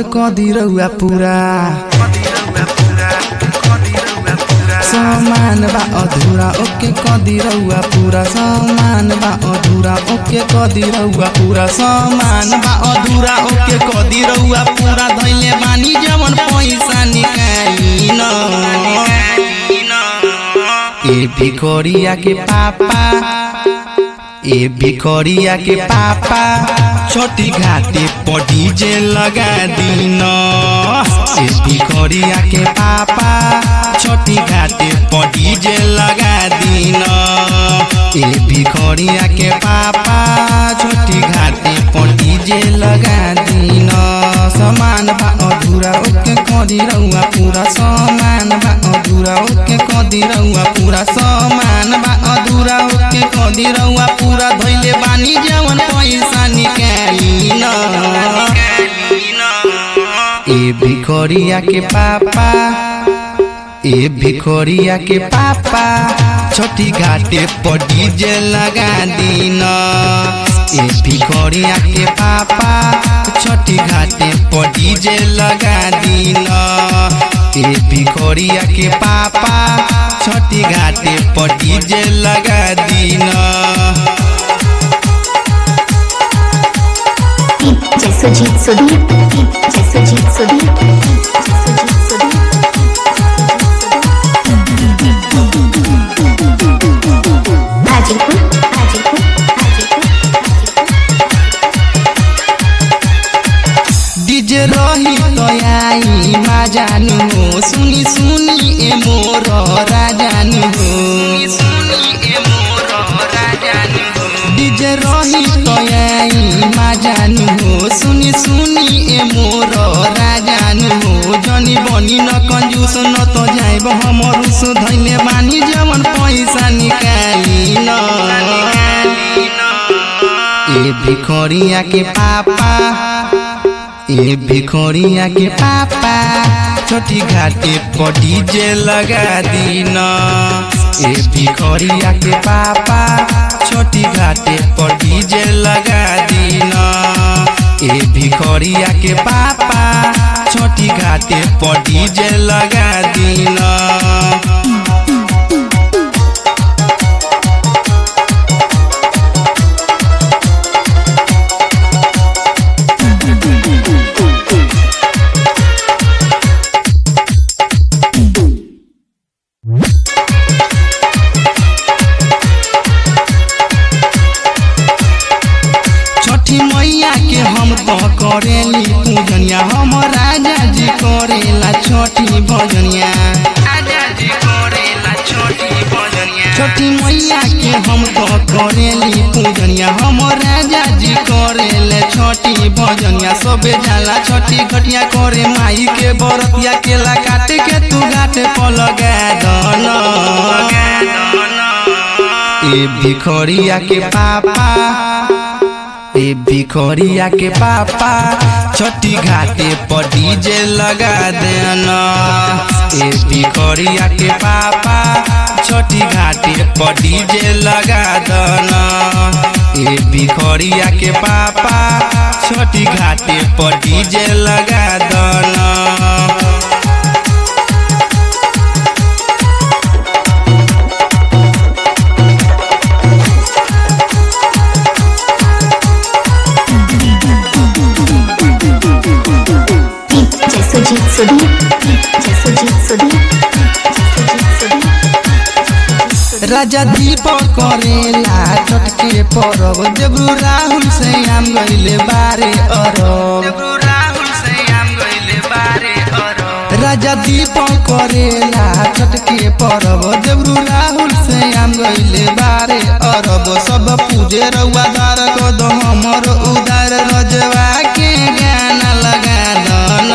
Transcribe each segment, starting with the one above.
कदी रउआ पूरा समान बा अधूरा ओके कदी रउआ पूरा समान बा अधूरा ओके कदी रउआ पूरा समान बा अधूरा ओके कदी रउआ पूरा धैले बानी जवन पैसा निकाली न ए भिखोरिया के पापा ए भिखोरिया के पापा छोटी घाटे पर डीजे लगा दीन ए भिखोरिया के पापा छोटी घाटे पर डीजे लगा दीन ए भिखोरिया के पापा छोटी घाटे पर डीजे लगा दीन समान बा अधूरा ओके कदी रउआ पूरा समान बा अधूरा ओके कदी रउआ पूरा समान बा अधूरा ओके कदी रउआ पूरा धैले बानी जवन पैसा निकाली न ए भिखोरिया के पापा ए भिखोरिया के पापा छोटी घाटे पर डीजे लगा दीन ए भिखोरिया के पापा छोटी घाटे पर डीजे लगा दीन ए भिखोरिया के पापा छोटी घाटे पर डीजे लगा दीन DJ Sujit Sudhir DJ Sujit Sudhir DJ Sujit Sudhir Hajipur Hajipur Hajipur DJ रही तो आई मा जानु हो सुनी सुनी ए मोर राजानु हो डीजे रही तो आई मा जानु हो सुनी सुनी ए मोर राजानु हो जनी बनी न कंजूस न तो जाइब हमर उस धैले बानी जवन पैसा निकाली न ए भिखोरिया के पापा ए भिखोरिया के पापा छोटी घाटे पर डीजे लगा दीन ए भिखोरिया के पापा छोटी घाटे पर डीजे लगा दीन ए भिखोरिया के पापा छोटी घाटे पर डीजे लगा दीन छठी मैया के हम तो करेली पूजनिया हम राजा जी करेला छठी भजनिया छठी मैया के हम तो करेली पूजनिया हम राजा जी करेले छठी भजनिया सबे जाला छठी घटिया करे माई के बरतिया केला काटे के तू घाटे पर लगा दन ए भिखोरिया के पापा ए भिखोरिया के पापा छोटी घाटे पर डीजे लगा देना ए भिखोरिया के पापा छोटी घाटे पर डीजे लगा देना ए भिखोरिया के पापा छोटी घाटे पर डीजे लगा देना DJ Sujit Sudhir DJ Sujit Sudhir DJ Sujit Sudhir राजा दीपक करेला चटके परब देब्रू राहुल से आम गइले बारे अरब राजा दीपक करेला चटके परब देब्रू राहुल से आम गइले बारे अरब सब पूजे रउआ दार को दो हमर उदार रजवा के गाना लगा दन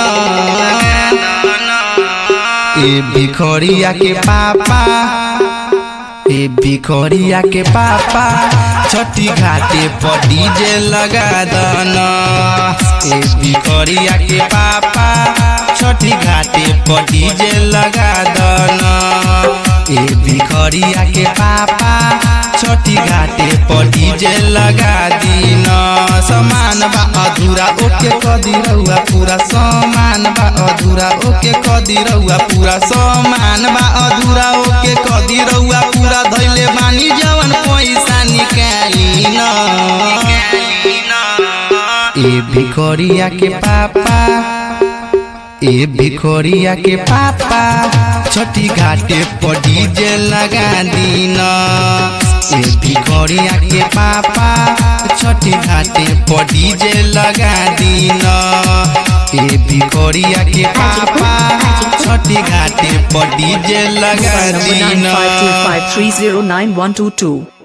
ए भिखोरिया के पापा ए भिखोरिया के पापा छोटी घाटे पर डीजे लगा दन ए भिखोरिया के पापा छोटी घाटे पर डीजे लगा दन ए भिखोरिया के पापा छठी घाटे पर डीजे लगा दीन समान बा अधूरा ओके कदी रहुआ पूरा समान बा अधूरा ओके कदी रहुआ पूरा समान बा अधूरा ओके कदी रहुआ पूरा धैले बानी जवन पैसा निकाली न ए भिखोरिया के पापा ए भिखोरिया के पापा छठी घाटे पर डीजे लगा दीन ए भिखोरिया के पापा छठी घाटे पर डीजे लगा दीन ए भिखोरिया के पापा छठी घाटे पर डीजे लगा दीन 095253091122